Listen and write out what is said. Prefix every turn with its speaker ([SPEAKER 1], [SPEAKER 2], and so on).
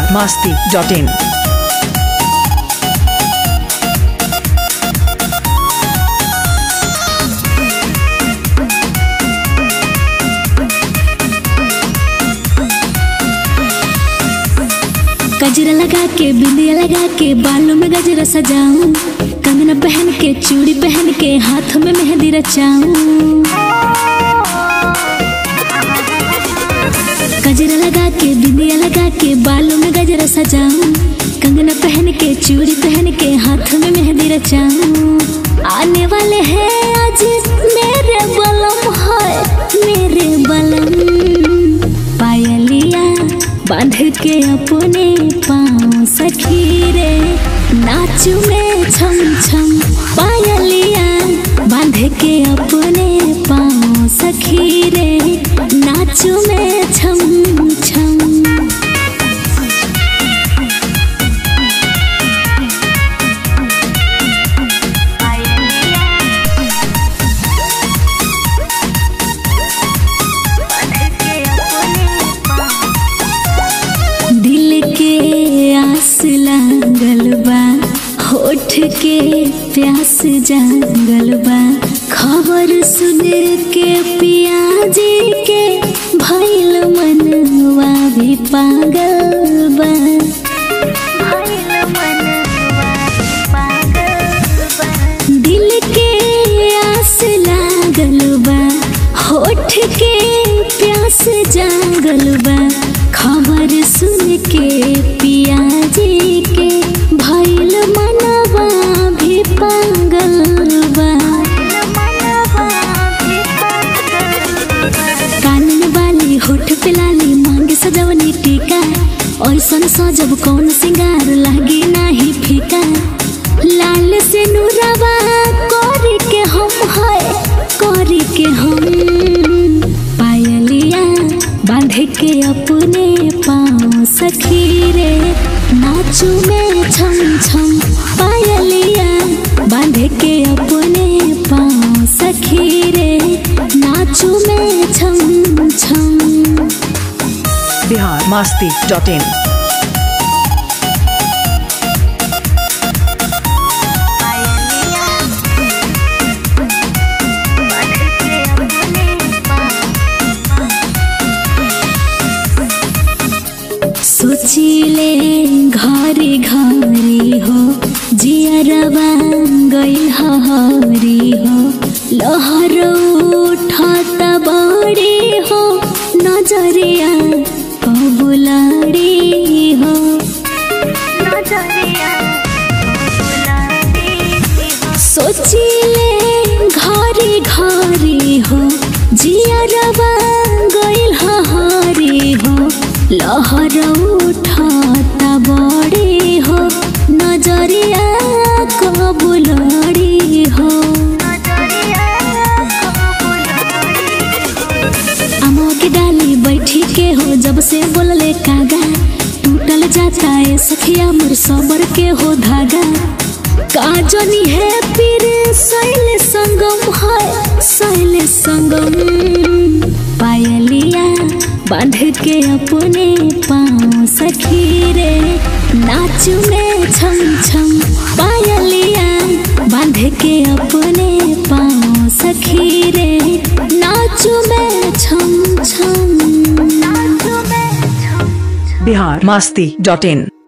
[SPEAKER 1] masti.in.
[SPEAKER 2] गजरा लगा के बिंदिया लगा के बालों में गजरा सजाऊं कंगना पहन के चूड़ी पहन के हाथ में मेहंदी रचाऊं गजरा लगा के बिंदिया लगा के बालों में गजरा सजाऊं कंगना पहन के चूड़ी पहन के हाथ में मेहंदी रचाऊं आने वाले हैं आज मेरे बलम है मेरे बलम पायलिया बांध के अपने पाँव सखी रे नाचू में छम छम पायलिया बांध के अपने पाँव सखी रे नाचू में छम छम दिल के आस लागल बा होठ के प्यास जागल बा खबर सुन के पियाजी के भैल मनवा भी पागल बा दिल के आस लागल बा होठ के प्यास जागल बा खबर सुन के पियाजी के भैल मनवा भी पागल बा कान में बाली होठ पे लाली मांगे सजवनी टीका ऐसन सजब कौन सिंगार लागी नाही फीका लाल से नूरवा करी के हम है करी के हम पायलिया बांध के अपने पाँव सखी रे नाचू में छम छम पायलिया बांध के अपने पाँव सखी रे नाचू में छम छम
[SPEAKER 1] Bihar masti.in.
[SPEAKER 2] सोचिले घरे घरे हो जियरबा गइल हरी हो लहर उठत बड़ी हो नजरिया कबुलाड़ी हो सोचिले घरे घरे हो जियरबा गइल हरी हो लहर उठत बड़ी हो नजरिया कबुलड़ी हो अमो के डाली बैठी के हो जब से बोलले कागा टूटल जाता है सखिया मोर सबर के हो धागा काजनी है पीर सैल संगम है सैल संगम पायलिया बांध के अपने पाँव सखी रे नाचू में छम छम पायलिया बांध के अपने पाँव सखी रे नाचू में छम छम
[SPEAKER 1] Bihar masti.in.